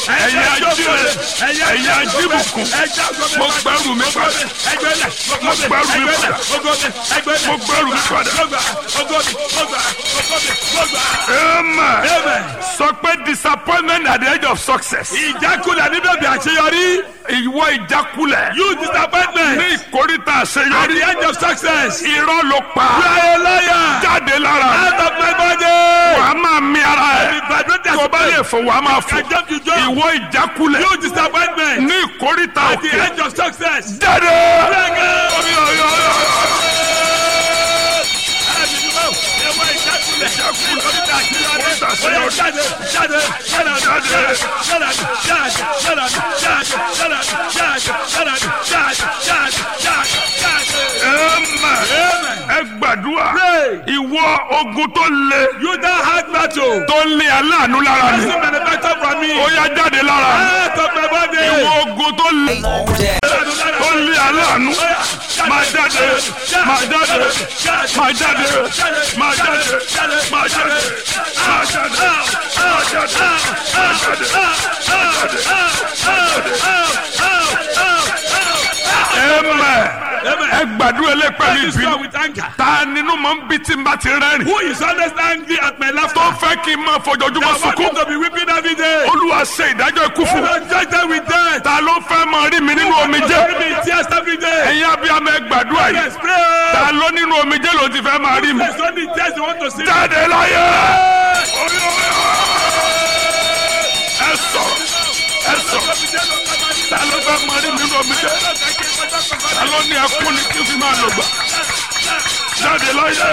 ẹ̀yin ajíire ẹ̀yin ajíbùkún mo gbẹ́rù mi padà mo gbẹ́rù mi padà mo gbẹ́rù mi padà. amen sọ pé disappointment at the edge of success. ìjákulẹ̀ níbẹ̀ bí àṣeyọrí. ìwọ ìjákulẹ̀ you disappointment. ní ìkórìtà at àṣeyọrí. the end of success. irọ́ ló pa láyé láyà. jáde lára out of my body. wàá máa mi ara Ẹni ẹ̀ vibrator tó bá lè fò wàá máa fò I jump to jump. ìwọ ìjákulẹ̀ you disappointment. ní ìkórìtà at the òkè end of success. jáde. Amen. ẹ gbàdúrà ìwọ ogun tó le You don't have battle. tó lé aláàánú lára mi Doesn't manufacture from me. ó yá jáde lára mi Out of my body. ìwọ ogun tó le tó lé aláàánú máa jáde máa jáde máa jáde máa jáde máa jáde máa jáde máa jáde máa jáde. Amen. ẹ gbàdúrà ẹlẹ́pẹ̀lú This one ìbínú with anger. ta nínú mọ̀ ń bí tí n bá ti rẹ́rìn Who is always angry at my tó laughter? fẹ́ kí n máa fojoojúmọ́ I want sunkún you to be weeping every day. olúwa ṣe ìdájọ́ ikú fún mi. Don't judge them with death. ta ló fẹ́ máa rí mi nínú omijé Bury me in tears every day. ẹ̀yin abiyamọ ẹ gbàdúrà yìí Yes, pray. ta ló nínú omijé ló ti fẹ́ máa rí mi. There's only tears you want to see. jáde láyé ẹ sọ̀rọ̀ ẹ sọ̀rọ̀ ta ló fẹ́ máa rí mi nínú omijé ta ló ní ẹkún ni kí n fi máa lò gbà jáde láyé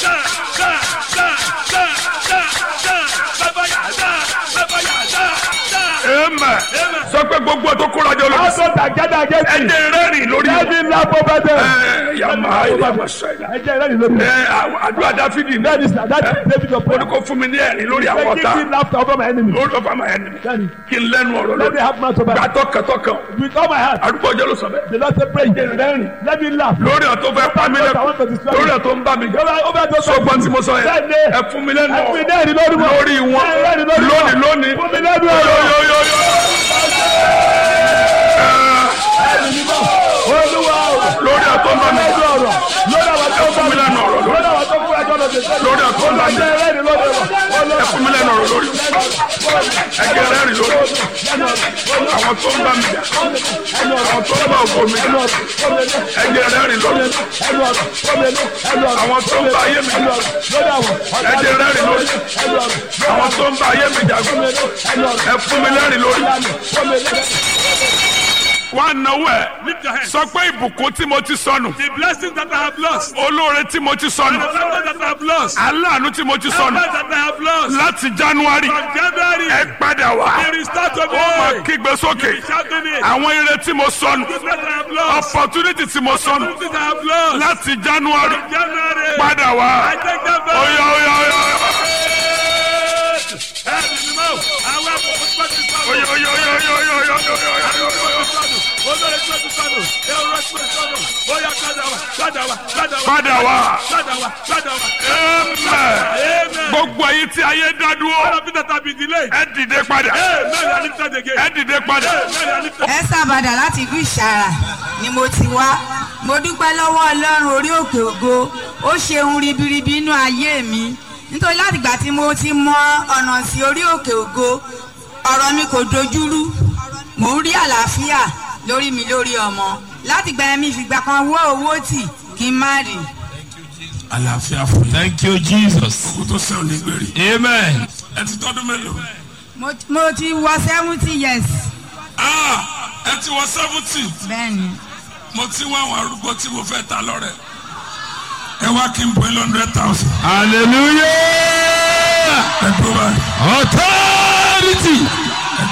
amen sọ pé gbogbo ẹ tó kóra jọ lọ Also that gather against ẹ me. jẹ́ rẹ́rìn lórí wọn. Every laugh over them. ẹ yàmà yàmà sọ̀rọ̀ Ẹ jẹ́ ìrẹ́lì lórí. ẹ àdúrà dáfídì ní That is that is David of ó ní prayer. kó fún mi ní ẹ̀rín lórí àwọn Give ọ̀tá me laughter over my enemy. lórí ọ̀fà máa ẹni Daddy, kí n lẹ́nu ọ̀rọ̀ Let me lórí have mouth over. gbàtọ́ kẹtọ́ kan With all my heart. àdúgbò ọjọ́ ló sọ bẹ́ẹ̀ The Lord say pray. Let me laugh. lórí ọ̀ tó fẹ́ pa mí lẹ́kọ̀ọ́ lórí ọ̀ tó ń bá mi jẹ́ Over over those sọgbọ́n tí mo sọ yẹn Bẹ́ẹ̀ni. ẹ fún mi lẹ́nu Ẹ fún mi ọ̀rọ̀ lẹ́rìí lórí wọn. lórí wọn Ẹ lẹ́rìí lórí wọn. lónìí lónìí Fún mi lẹ́nu ọ̀rọ̀. yóyóyóyó Olúwa o. lórí ọ̀ tó ń bá mi Lẹ́nu jẹ́ ọ̀rọ̀. Lórí àwọn tó ẹ fún mi lẹ́nu ọ̀rọ̀ lórí lórí àwọn tó kúrò ẹjọ́ lọ́dẹ. lórí ọ̀ tó ń bá mi jẹ́ Lẹ́rìí lórí wọn. ẹ fún mi lẹ́nu ọ̀rọ̀ lórí ẹ jẹ́ rẹ́rìn lórí àwọn tó ń bá mi jẹ́ àwọn tó ń bá ògo mi jẹ́ ẹ jẹ́ rẹ́rìn lórí àwọn tó ń bá ayé mi jẹ́ ẹ jẹ́ rẹ́rìn lórí àwọn tó ń bá ayé mi jagun ẹ fún mi lẹ́rìn lórí. wá náwó ẹ Lift your hands. sọ pé ìbùkún tí mo ti sọnù The blessings that I have lost. olóore tí mo ti sọnù The favor that I have lost. aláàánú tí mo ti The sọnù that I have lost. láti january From January. ẹ padà wá They restart to ó máa me. kígbe sókè Shouting it. àwọn ire tí mo sọnù The that I have lost. opportunity tí mo sọnù The that I have lost. láti january From January. padà wá I take them back. oya oya oya Ẹ̀mí ni mo. Àwọn àbùkù tó ti sọnù. oya oya oya oya oya oya oya oya oya. Olórí tó ti sọnù. Ẹ̀rọ tó ti sọnù. Ó yá padà wá. Padà wá. Padà wá. padà wá Padà wá. Padà wá. amen Amen. gbogbo ayé tí ayé dá All dúró of it that have been delayed. ẹ dìde padà Amen. I lift it again. ẹ dìde padà Amen. I lift it. Esther Bàdà láti ìlú Ìṣàrà ni mo ti wá mo dúpẹ́ lọ́wọ́ Ọlọ́run orí òkè ògo ó ṣeun ribiribi inú ayé mi nítorí láti ìgbà tí mo ti mọ ọ̀nà sí orí òkè ògo ọ̀rọ̀ mi kò dojúrú mò ń rí àlàáfíà lórí mi lórí ọmọ láti ìgbà yẹn mi fìgbà kan wọ́ owó tì kí n má rì àlàáfíà fún yín Thank you, Jesus. kó tó sẹ́wọ̀n ní gbèrè Amen. ẹ ti tọ́dún mélòó mo mo ti wọ seventy years ah ẹ ti wọ seventy bẹ́ẹ̀ ni mo ti wá àwọn arúgbó tí mo fẹ́ ta lọ́rẹ̀ ẹ wá kí n bọ́ ẹ hundred thousand Hallelujah. ẹ tó báyìí. Authority.